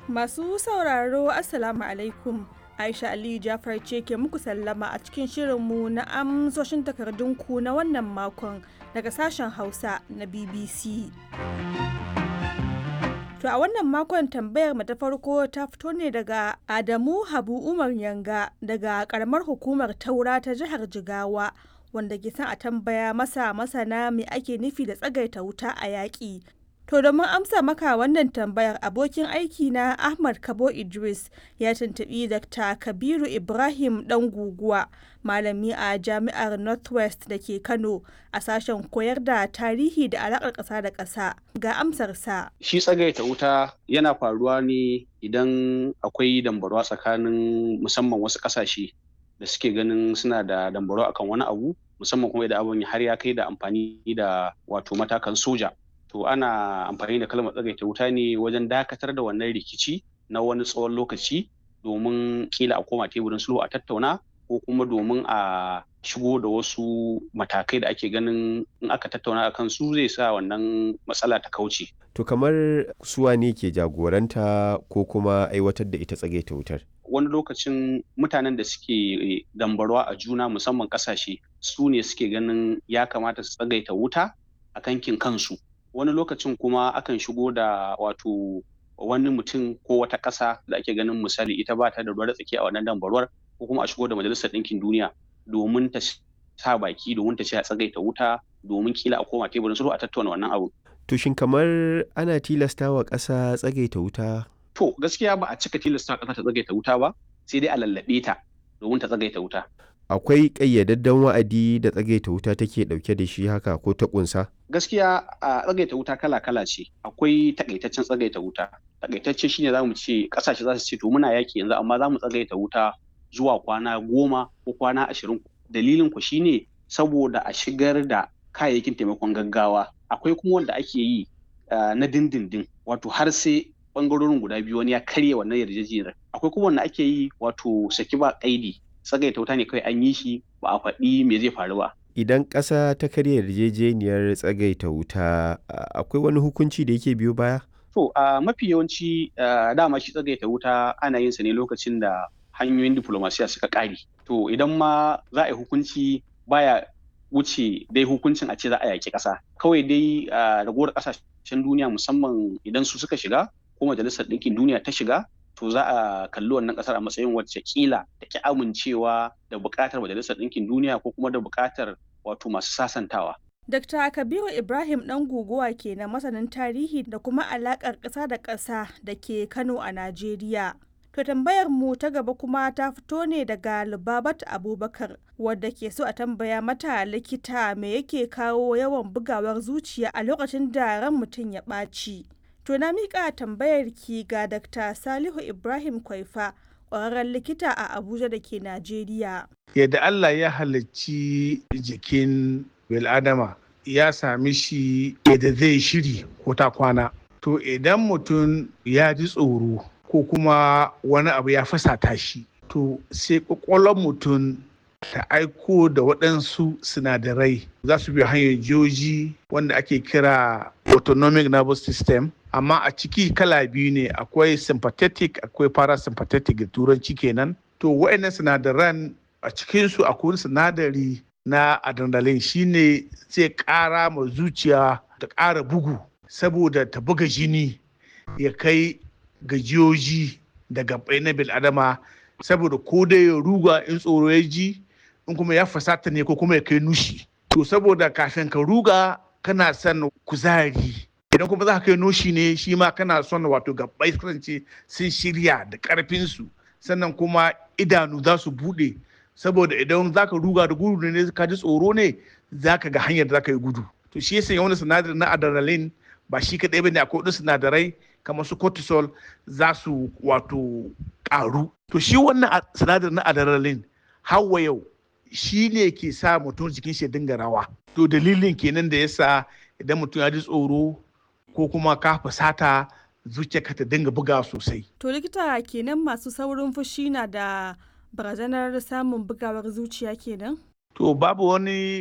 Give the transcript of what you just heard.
Masu sauraro Assalamu alaikum. Aisha Aliyu Jafar ce ke muku sallama a cikin shirinmu na amsoshin takardunku na wannan makon daga sashen Hausa na BBC. To a wannan makon tambayar mu ta farko ta fito ne daga Adamu Habu Umar Yanga daga karamar hukumar Taura ta jihar Jigawa wanda ke son a tambaya masa masana me ake nufi da tsagaita wuta a yaƙi. To domin amsa maka wannan tambayar abokin aiki na Ahmad Kabo Idris ya tuntuɓi Dr. Kabiru Ibrahim ɗan guguwa malami a jami'ar Northwest da ke Kano a sashen koyar da tarihi da alaƙar ƙasa da ƙasa ga amsarsa. Shi tsagaita wuta yana faruwa ne idan akwai dambarwa tsakanin musamman wasu ƙasashe da suke ganin suna da dambarwa akan wani abu musamman kuma idan abin har ya kai da amfani da wato matakan soja. to ana amfani da kalmar tsagaita wuta ne wajen dakatar da wannan rikici na wani tsawon lokaci domin kila a koma teburin sulhu a tattauna ko kuma domin a shigo da wasu matakai da ake ganin in aka tattauna a su zai sa wannan matsala ta kauce. To kamar suwa ne ke jagoranta ko kuma aiwatar da ita tsagaita wutar? Wani lokacin mutanen da suke dambarwa a juna musamman kasashe su ne suke ganin ya kamata su tsagaita wuta a kankin kansu. wani lokacin kuma akan shigo da wato wani mutum ko wata ƙasa da ake ganin misali ita ba ta da ruwa tsaki a wannan dambarwar ko kuma a shigo da majalisar ɗinkin duniya domin ta sa baki domin ta ce a tsagaita wuta domin kila a koma teburin sulhu a tattauna wannan abu. To shin kamar ana tilasta wa ƙasa tsagaita wuta? To gaskiya ba a cika tilasta ƙasa ta tsagaita wuta ba sai dai a lallaɓe ta domin ta tsagaita wuta. akwai ƙayyadadden wa'adi da tsagaita wuta take ɗauke da shi haka ko ta ƙunsa? Gaskiya a tsagaita wuta kala-kala ce. Akwai takaitaccen tsagaita wuta. Takaitacce shine za mu ce ƙasashe za su ce to muna yaƙi yanzu amma za mu tsagaita wuta zuwa kwana goma ko kwana ashirin. Dalilin ku shine saboda a shigar da kayayyakin taimakon gaggawa. Akwai kuma wanda ake yi na dindindin wato har sai bangarorin guda biyu wani ya karya wannan yarjejeniyar. Akwai kuma wanda ake yi wato saki ba ƙaidi tsagaita wuta ne kawai an yi shi ba a faɗi me zai faru ba. Idan ƙasa ta karya yarjejeniyar tsagaita wuta akwai wani hukunci da yake biyo baya? To a mafi yawanci dama shi tsagaita wuta ana yin sa ne lokacin da hanyoyin diplomasiya suka ƙare. To idan ma za a yi hukunci baya wuce dai hukuncin a ce za a yaƙi ƙasa. Kawai dai ragowar ƙasashen duniya musamman idan su suka shiga ko majalisar ɗinkin duniya ta shiga to za a kalli wannan kasar a matsayin wacce kila da ki amincewa da buƙatar majalisar ɗinkin duniya ko kuma da buƙatar wato masu sasantawa. Dr. Kabiru Ibrahim ɗan guguwa ke na masanin tarihi da kuma alaƙar ƙasa da ƙasa da ke Kano a Najeriya. To tambayar mu ta gaba kuma ta fito ne daga Lubabat Abubakar wadda ke so a tambaya mata likita me yake kawo yawan bugawar zuciya a lokacin da ran mutum ya ɓaci. To na miƙa tambayar ki ga Dr. Salihu Ibrahim Kwaifa, ƙwararren likita a Abuja da ke Najeriya. Yadda Allah ya halicci jikin bil'adama ya sami shi yadda zai shiri ko ta kwana. To idan mutum ya ji tsoro ko kuma wani abu ya fasata shi, to sai ƙwaƙwalon mutum ta aiko da waɗansu sinadarai za su bi hanyar joji wanda ake kira autonomic nervous system amma a ciki kala biyu ne akwai sympathetic akwai parasympathetic da turanci kenan to wa'annan sinadaran a cikinsu akwai sinadari na adrenaline shine zai ƙara ma zuciya ta ƙara bugu saboda ta buga jini ya kai gajiyoji da gabai na bil'adama saboda ko dai ya ruga in tsoro ya ji in kuma ya fasata ne ko kuma ya kai nushi to saboda kafin ka ruga kana son kuzari idan kuma za ka kai noshi ne shi ma kana son wato gabbai kasance sun shirya da karfinsu sannan kuma idanu za su bude saboda idan za ka ruga da gudu ne ka ji tsoro ne za ka ga hanyar da za ka yi gudu to shi yasa wani sinadari na adrenaline ba shi kaɗai bane akwai wasu sinadarai kamar su cortisol za su wato ƙaru to shi wannan sinadari na adrenaline hawa yau shi ne ke sa mutum jikin shi dinga rawa to dalilin kenan da yasa idan mutum ya ji tsoro ko kuma ka fusata zuciyarka ta dinga buga sosai To likita kenan masu saurin fushi na da barazanar samun bugawar zuciya kenan? to babu wani